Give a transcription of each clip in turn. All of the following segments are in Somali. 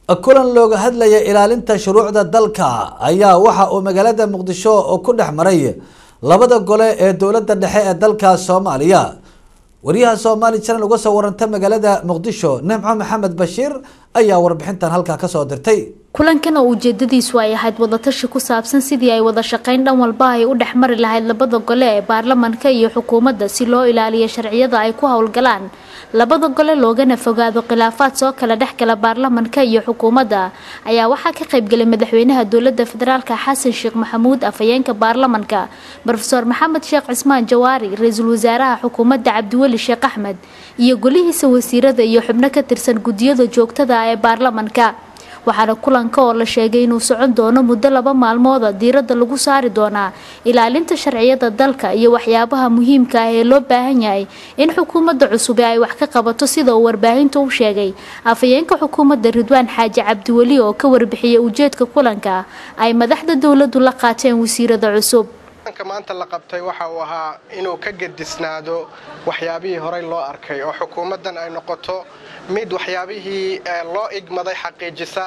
kulan looga hadlaya ilaalinta shuruucda dalka ayaa waxa uu magaalada muqdisho oo ku dhex maray labada gole ee dowladda dhexe ee dalka soomaaliya wariyaha soomaali channel uga soo waranta magaalada muqdisho nimco maxamed bashiir ayaa warbixintan halkaa kasoo dirtay kulankan oo ujeedadiisu ay ahayd wadatashi ku saabsan sidii ay wada shaqayn dhan walba ay u dhex mari lahayd labada gole ee baarlamanka iyo xukuumadda si loo ilaaliyo sharciyada ay ku howlgalaan labada gole loogana fogaado khilaafaad soo kala dhex gala baarlamanka iyo xukuumadda ayaa waxaa ka qaybgalay madaxweynaha dowladda federaalka xasan sheekh maxamuud afhayeenka baarlamanka rofeor maxamed sheekh cismaan jawaari ra-iisul wasaaraha xukuumadda cabdiweli sheekh axmed iyo golihiisa wasiirada iyo xubno ka tirsan guddiyada joogtada ah ee baarlamanka waxaana kulanka oo la sheegay inuu socon doono muddo laba maalmooda diiradda lagu saari doonaa ilaalinta sharciyada dalka iyo waxyaabaha muhiimka ah ee loo baahan yahay in xukuumadda cusub ay wax ka qabato sida uu warbaahinta u sheegay afhayeenka xukuumadda ridwaan xaaji cabdiweli oo ka warbixiyay ujeedka kulanka ay madaxda dowladdu la qaateen wasiirada cusub maanta la qabtay waxa uu ahaa inuu ka gedisnaado waxyaabihii horey loo arkay oo xukuumaddan ay noqoto mid waxyaabihii loo igmaday xaqiijisa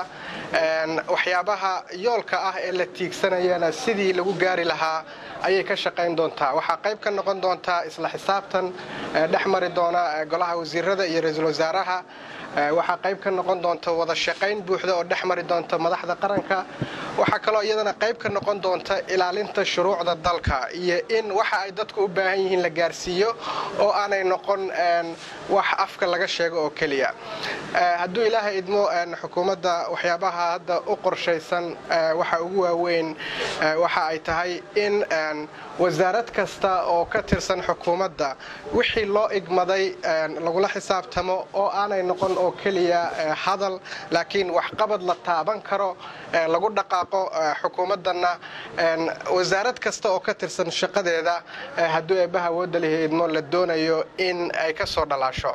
waxyaabaha yoolka ah ee la tiigsanayana sidii lagu gaari lahaa ayay ka shaqayn doontaa waxaa qayb ka noqon doontaa isla xisaabtan dhex mari doona golaha wasiirada iyo ra-iisul wasaaraha waxaa qayb ka noqon doonta wada shaqayn buuxda oo dhex mari doonta madaxda qaranka waxaa kaloo iyadana qayb ka noqon doonta ilaalinta shuruucda dalka iyo in waxa ay dadku u baahan yihiin la gaarsiiyo oo aanay noqon wax afka laga sheego oo keliya hadduu ilaahay idmo xukuumadda waxyaabaha hadda u qorshaysan waxa ugu waaweyn waxa ay tahay in wasaarad kasta oo ka tirsan xukuumadda wixii loo igmaday lagula xisaabtamo oo aanay noqon oo keliya hadal laakiin waxqabad la taaban karo lagu dhaqaaqo xukuumaddanna wasaarad kasta oo ka tirsan shaqadeeda hadduu eebbaha awoodda lihi idmo la doonayo in ay ka soo dhalaasho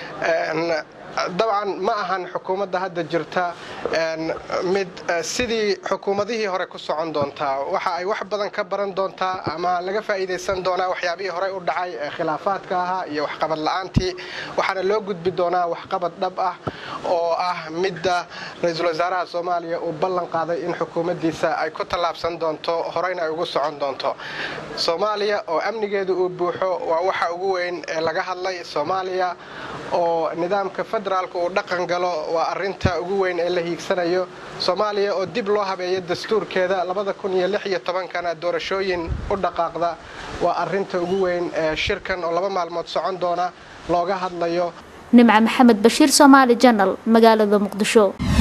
dabcan ma ahan xukuumadda hadda jirta mid sidii xukuumadihii hore ku socon doontaa waxa ay wax badan ka baran doontaa ama laga faa'iidaysan doonaa waxyaabihii horey u dhacay ee khilaafaadka ahaa iyo waxqabad la'aantii waxaana loo gudbi doonaa waxqabad dhab ah oo ah midda ra-iisul wasaaraha soomaaliya uu ballan qaaday in xukuumaddiisa ay ku tallaabsan doonto horeyna ay ugu socon doonto soomaaliya oo amnigeedu uu buuxo waa waxa ugu weyn ee laga hadlay soomaaliya oo nidaamka federaalka uu dhaqan galo waa arinta ugu weyn ee la hiigsanayo soomaaliya oo dib loo habeeyo dastuurkeeda labada kun iyo lix iyo tobankana doorashooyin u dhaqaaqda waa arinta ugu weyn ee shirkan oo laba maalmood socon doona looga hadlayo nimca maxamed bashiir soomaali janal magaalada muqdisho